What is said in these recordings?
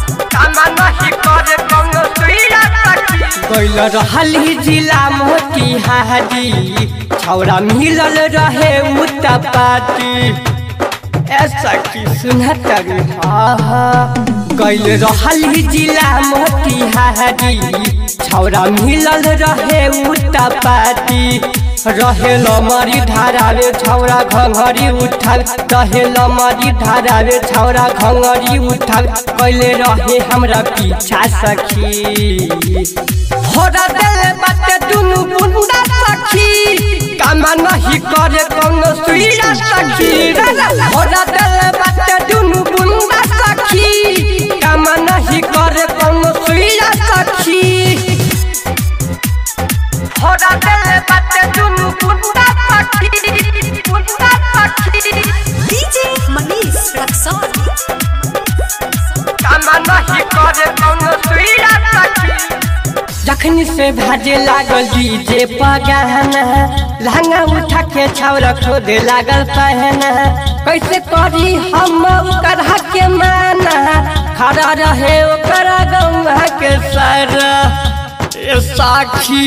कामा नहीं करे कौनो सुइया सखी कैल रहली जिला मोतिहारी छौरा मिलल रहे उतपाती ऐसा की सुनतरी गैल रहली जिला मोतिहारी छौरा मिलल रहे उतपाती रहे लमरी धारावे छौरा घंघरी उठावे रहे लमरी धारावे छौरा घंघरी उठावे कैले रहे हमरा पीछा सखी होरा देले बाटे दुनु बुंदा सखी कामा नहीं करे कौनो सुइया सखी होरा देले बाटे दुनु बुंदा सखी कामा नहीं करे कौनो सुइया सखी होरा देले बाटे दुनु बुंदा सखी बुंदा सखी DJ Manish Raksol. कामा नहीं करे कौनो सुइया सखी जखनी से भाजे लागल डीजे पगाना लहंगा उठा के छावर खोदे लागल पहना कैसे करी हम ओकर के माना खड़ा रहे ओकर गौवा के सर ए साखी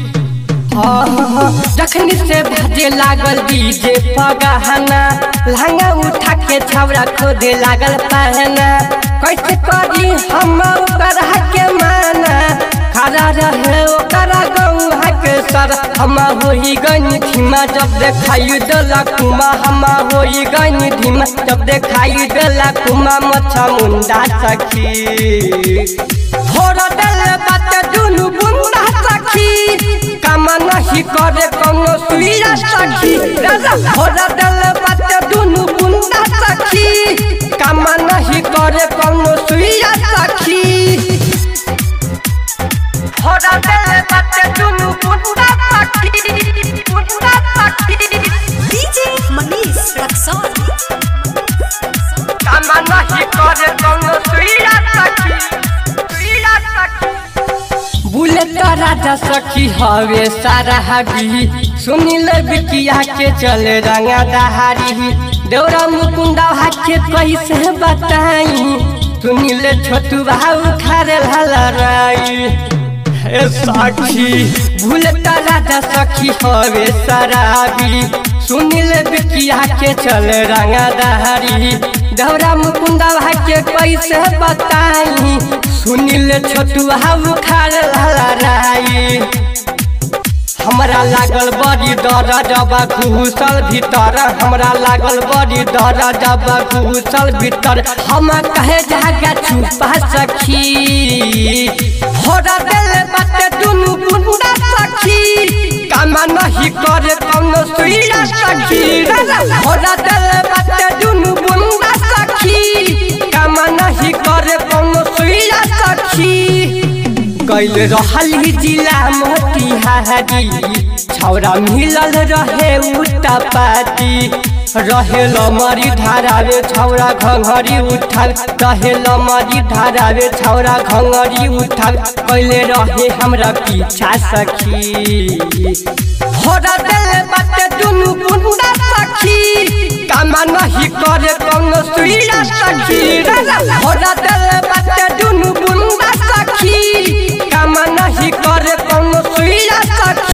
जखनी से भाजे लागल डीजे पगाना लहंगा उठा के छावरा खोदे लागल पहना कैसे करी हम ओकर के माना खड़ा रहे ओकर गौहा के सर हम होई गनी धीमा जब देखाई देला कुमा हम होई गनी धीमा जब देखाई देला कुमा मच्छा मुंडा सखी थोड़ा दिल बात दुनु बुंदा सखी कामा नहीं करे कौनो सुइया सखी थोड़ा दिल बात दुनु बुंदा सखी कामा नहीं करे कौनो सुइया सखी होरा देले बाटे दुनु बुंदा सखी बुंदा सखी DJ Manish Raksol. कामा नहीं करे कौनो सुइया सखी सुइया सखी बुलेट राजा सखी हवे सारा हबी सुनिल बिकिया के चले रंगा दहारी देवरा मुकुंदा हाके कैसे बताई सुनिल छोटू भाऊ खारे ललराई ए साखी बुलेट राजा सखी हवे शराबी सुनिल बिकिया के चले रंगा दहारी देवरा मुकुंदा भाके कैसे बताई सुनिल छोटू हाउ खाल ललराई हमरा लागल बड़ी डर जब घुसल भीतर हमरा लागल बड़ी डर जब घुसल भीतर हम कहे जागा छुपा सखी होरा दिल बाटे दुनु बुंदा सखी कामा नहीं करे कौनो सुइया सखी होरा दिल बाटे दुनु बुंदा सखी कामा नहीं करे कौनो सुइया सखी कैल रहली जिला मोतिहारी छौरा मिलल रहे उतपाती रहे लमरी धारावे छौरा घंघरी उठावे रहे लमरी धारावे छौरा घंघरी उठावे कैले रहे हमरा पीछा सखी होरा दिल बाटे दुनु बुंदा सखी कामा नहीं करे कौनो सुइया सखी होरा